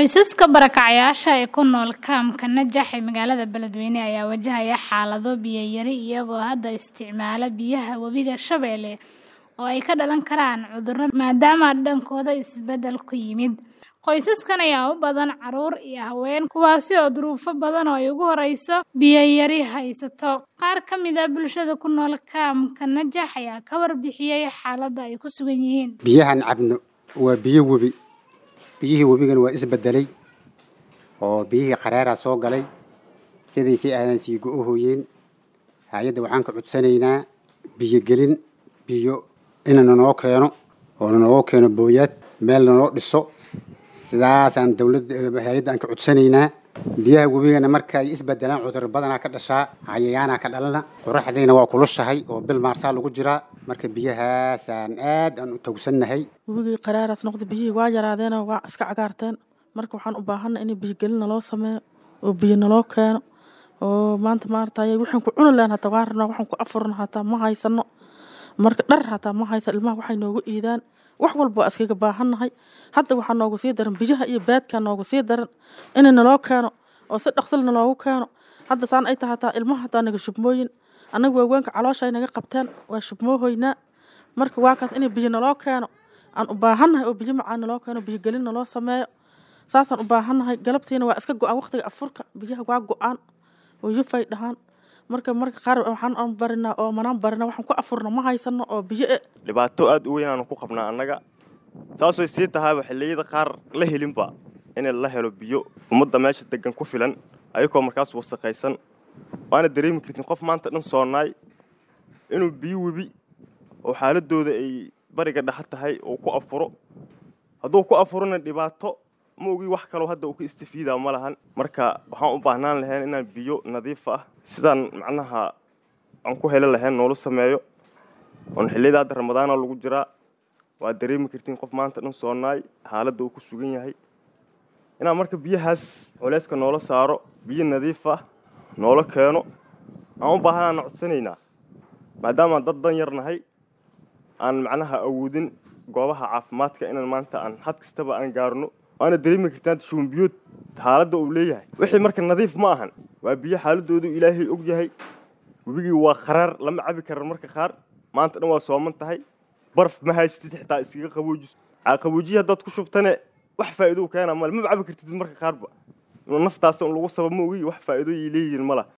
Qoysaska barakacayasha ee ku nool kaamka Najax ee magaalada Beledweyne ayaa wajahaya xaalado biyo yari iyagoo hadda isticmaala biyaha webiga Shabeelle oo ay ka dhalan karaan cudurro maadaama dhankooda isbeddel ku yimid. Qoysaskan ayaa u badan carruur iyo haween kuwaasi oo duruufo badan oo ay ugu horreyso biyo yari haysato. Qaar ka mid ah bulshada ku nool kaamka Najax ayaa ka warbixiyay xaaladda ay ku sugan yihiin. biyahan cabno waa biyo webi biyihii webigana waa isbedelay oo biyihii qaraaraa soo galay sidaysii aadan sii go-ohooyeen hay-adda waxaan ka codsanaynaa biyo gelin biyo ina nanoo keeno oo nanoo keeno booyaad meel nanoo dhiso sidaasaan dawladda hay-adda aan ka codsanaynaa biyaha webigana marka ay isbedelaan cudur badanaa ka dhashaa cayayaanaa ka dhalana qoraxdayna waa kulushahay oo bil maarsaa lagu jiraa marka biyahaasaan aad aan u tawsannahay webigii qaraaraas noqda biyihii waa yaraadeenoo waa iska cagaarteen marka waxaan u baahanay in biyogelin naloo sameeyo oo biyo naloo keeno oo maanta maaragtay waxaan ku cuni lahayn hataa waa rabnaa waxaan ku afurno hataa ma haysano marka dhar hataa ma haysan ilmaha waxay noogu iidaan wax walba waa iskaga baahannahay hadda waxaa noogu sii daran biyaha iyo baadkaa noogu sii daran inay naloo keeno oo si dhaqsil naloogu keeno hadda saan ay tahay hataa ilmaha hataa naga shubmooyin annaga waaweynka caloosha ay naga qabteen waa shubmoohoynaa marka waa kaas inay biyo naloo keeno aan u baahannahay oo biyo macaan naloo keeno biyo gelin naloo sameeyo saasaan u baahannahay galabtiina waa iska go-aan waqtiga afurka biyaha waa go-aan oo yufay dhahaan marka marka qaar waxaan aan barinaa oo manaan barinaa waxaan ku afurno ma haysano oo biyo e dhibaato aada u weyn aanu ku qabnaa annaga saasay sii tahayba xilliyada qaar la helinba in la helo biyo ummadda meesha degan ku filan ayagoo markaas wasaqaysan waana dareemi kartin qof maanta dhan soonaay inuu biyo webi oo xaaladooda ay bariga dhexa tahay uu ku afuro hadduu ku afurona dhibaato ma ogi wax kaloo hadda uu ka istifiidaa ma lahan marka waxaan u baahnaan lahayn inaan biyo nadiif ah sidaan macnaha aan ku heli lahayn noola sameeyo oon xilliyada hadda ramadaana lagu jiraa waa dareemi kartiin qof maanta dhan soonaay xaaladda uu ku sugan yahay inaan marka biyahaas culeyska noola saaro biyo nadiif ah noola keeno aan u baahanaana codsanaynaa maadaama dad dan yar nahay aan macnaha awoodin goobaha caafimaadka inaan maanta aan had kastaba aan gaarno waana dareemi kartaan shuunbiyood xaaladda uu leeyahay wixii marka nadiif ma ahan waa biyo xaaladoodu ilaahay og yahay webigii waa qaraar lama cabi karan marka qaar maanta dhan waa sooman tahay barf ma haysatid xitaa iskaga qaboojiso qaboojiya haddaad ku shubtane wax faa'iido keena male maba cabi kartid marka qaarba naftaas un lagu saba ma ogi wax faa'iidooyay leeyihiin ma lah